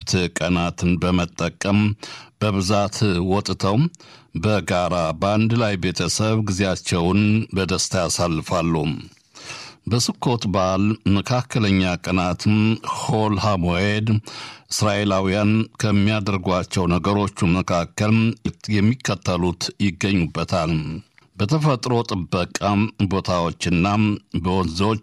የእረፍት ቀናትን በመጠቀም በብዛት ወጥተው በጋራ በአንድ ላይ ቤተሰብ ጊዜያቸውን በደስታ ያሳልፋሉ። በስኮት በዓል መካከለኛ ቀናትም ሆል ሃሞኤድ እስራኤላውያን ከሚያደርጓቸው ነገሮቹ መካከል የሚከተሉት ይገኙበታል። በተፈጥሮ ጥበቃ ቦታዎችና በወንዞች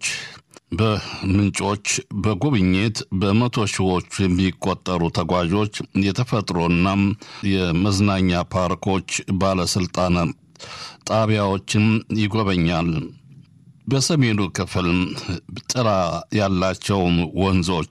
በምንጮች በጉብኝት በመቶ ሺዎች የሚቆጠሩ ተጓዦች የተፈጥሮና የመዝናኛ ፓርኮች ባለስልጣን ጣቢያዎችን ይጎበኛል። በሰሜኑ ክፍል ጥላ ያላቸው ወንዞች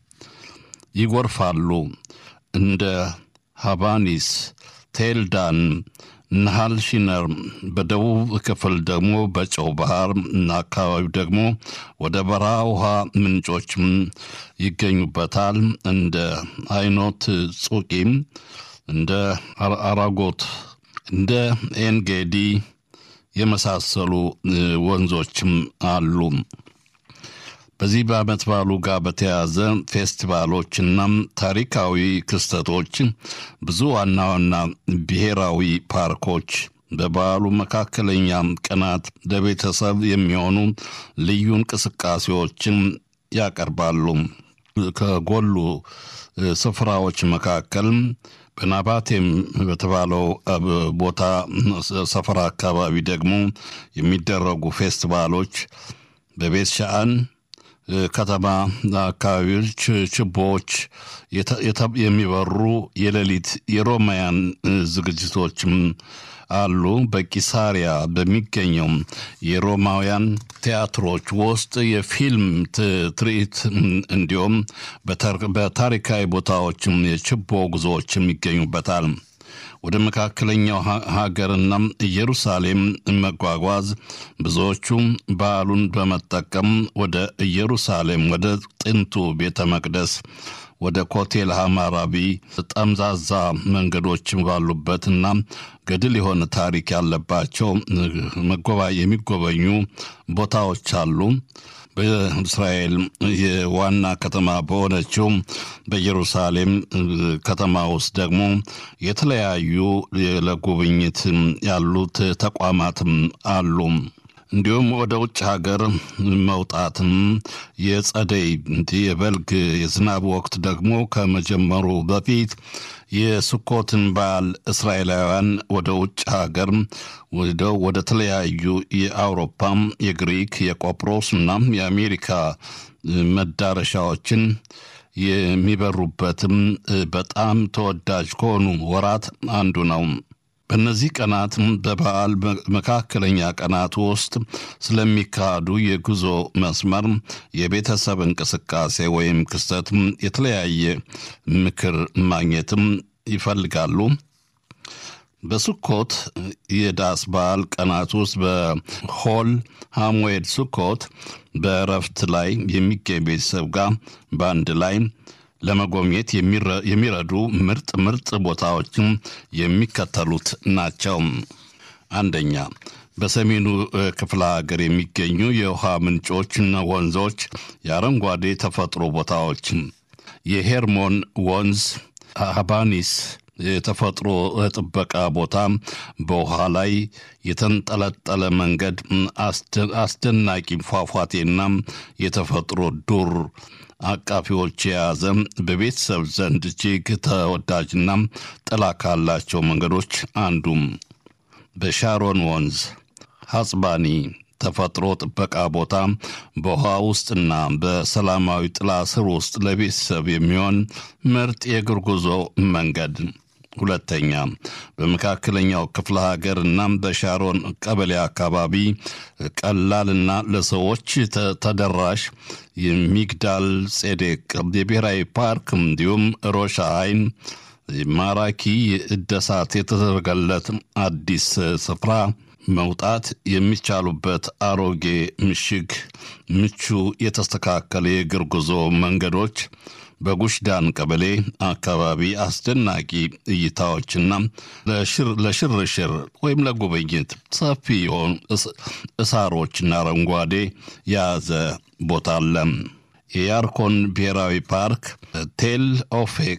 ይጎርፋሉ። እንደ ሃባኒስ፣ ቴልዳን፣ ናሃል ሺነር። በደቡብ ክፍል ደግሞ በጨው ባህር እና አካባቢው ደግሞ ወደ በረሃ ውሃ ምንጮችም ይገኙበታል። እንደ አይኖት ጹቂም፣ እንደ አራጎት፣ እንደ ኤንጌዲ የመሳሰሉ ወንዞችም አሉ። በዚህ በዓመት በዓሉ ጋር በተያያዘ ፌስቲቫሎችና ታሪካዊ ክስተቶች ብዙ ዋና ዋና ብሔራዊ ፓርኮች በበዓሉ መካከለኛ ቀናት ለቤተሰብ የሚሆኑ ልዩ እንቅስቃሴዎችን ያቀርባሉ። ከጎሉ ስፍራዎች መካከል በናባቴም በተባለው ቦታ ሰፈራ አካባቢ ደግሞ የሚደረጉ ፌስቲቫሎች በቤት ሻአን ከተማ አካባቢዎች ችቦዎች የሚበሩ የሌሊት የሮማውያን ዝግጅቶችም አሉ። በቂሳሪያ በሚገኘው የሮማውያን ቲያትሮች ውስጥ የፊልም ትርኢት እንዲሁም በታሪካዊ ቦታዎችም የችቦ ጉዞዎችም ይገኙበታል። ወደ መካከለኛው ሀገርና ኢየሩሳሌም መጓጓዝ ብዙዎቹ በዓሉን በመጠቀም ወደ ኢየሩሳሌም ወደ ጥንቱ ቤተ መቅደስ ወደ ኮቴል ሐማራቢ ጠምዛዛ መንገዶች ባሉበትና ገድል የሆነ ታሪክ ያለባቸው የሚጎበኙ ቦታዎች አሉ። በእስራኤል የዋና ከተማ በሆነችው በኢየሩሳሌም ከተማ ውስጥ ደግሞ የተለያዩ ለጉብኝት ያሉት ተቋማትም አሉ። እንዲሁም ወደ ውጭ ሀገር መውጣትም የጸደይ የበልግ የዝናብ ወቅት ደግሞ ከመጀመሩ በፊት የስኮትን በዓል እስራኤላውያን ወደ ውጭ ሀገር ወደው ወደ ተለያዩ የአውሮፓም የግሪክ የቆጵሮስ እና የአሜሪካ መዳረሻዎችን የሚበሩበትም በጣም ተወዳጅ ከሆኑ ወራት አንዱ ነው። በእነዚህ ቀናት በበዓል መካከለኛ ቀናት ውስጥ ስለሚካሄዱ የጉዞ መስመር የቤተሰብ እንቅስቃሴ ወይም ክስተት የተለያየ ምክር ማግኘትም ይፈልጋሉ። በሱኮት የዳስ በዓል ቀናት ውስጥ በሆል ሃሞዌድ ሱኮት በእረፍት ላይ የሚገኝ ቤተሰብ ጋር በአንድ ላይ ለመጎብኘት የሚረዱ ምርጥ ምርጥ ቦታዎችም የሚከተሉት ናቸው። አንደኛ በሰሜኑ ክፍለ ሀገር የሚገኙ የውሃ ምንጮችና ወንዞች የአረንጓዴ ተፈጥሮ ቦታዎች የሄርሞን ወንዝ ሃባኒስ የተፈጥሮ ጥበቃ ቦታ በውሃ ላይ የተንጠለጠለ መንገድ አስደናቂ ፏፏቴና የተፈጥሮ ዱር አቃፊዎች የያዘ በቤተሰብ ዘንድ እጅግ ተወዳጅና ጥላ ካላቸው መንገዶች አንዱም በሻሮን ወንዝ ሐጽባኒ ተፈጥሮ ጥበቃ ቦታ በውሃ ውስጥና በሰላማዊ ጥላ ስር ውስጥ ለቤተሰብ የሚሆን ምርጥ የእግር ጉዞ መንገድ። ሁለተኛ በመካከለኛው ክፍለ ሀገር እና በሻሮን ቀበሌ አካባቢ ቀላልና ለሰዎች ተደራሽ የሚግዳል ጼዴቅ የብሔራዊ ፓርክ እንዲሁም ሮሻ አይን ማራኪ እደሳት የተደረገለት አዲስ ስፍራ መውጣት የሚቻሉበት አሮጌ ምሽግ፣ ምቹ የተስተካከለ የእግር ጉዞ መንገዶች በጉሽዳን ቀበሌ አካባቢ አስደናቂ እይታዎችና ለሽርሽር ወይም ለጉብኝት ሰፊ የሆኑ እሳሮችና አረንጓዴ የያዘ ቦታ አለ። የያርኮን ብሔራዊ ፓርክ ቴል ኦፌክ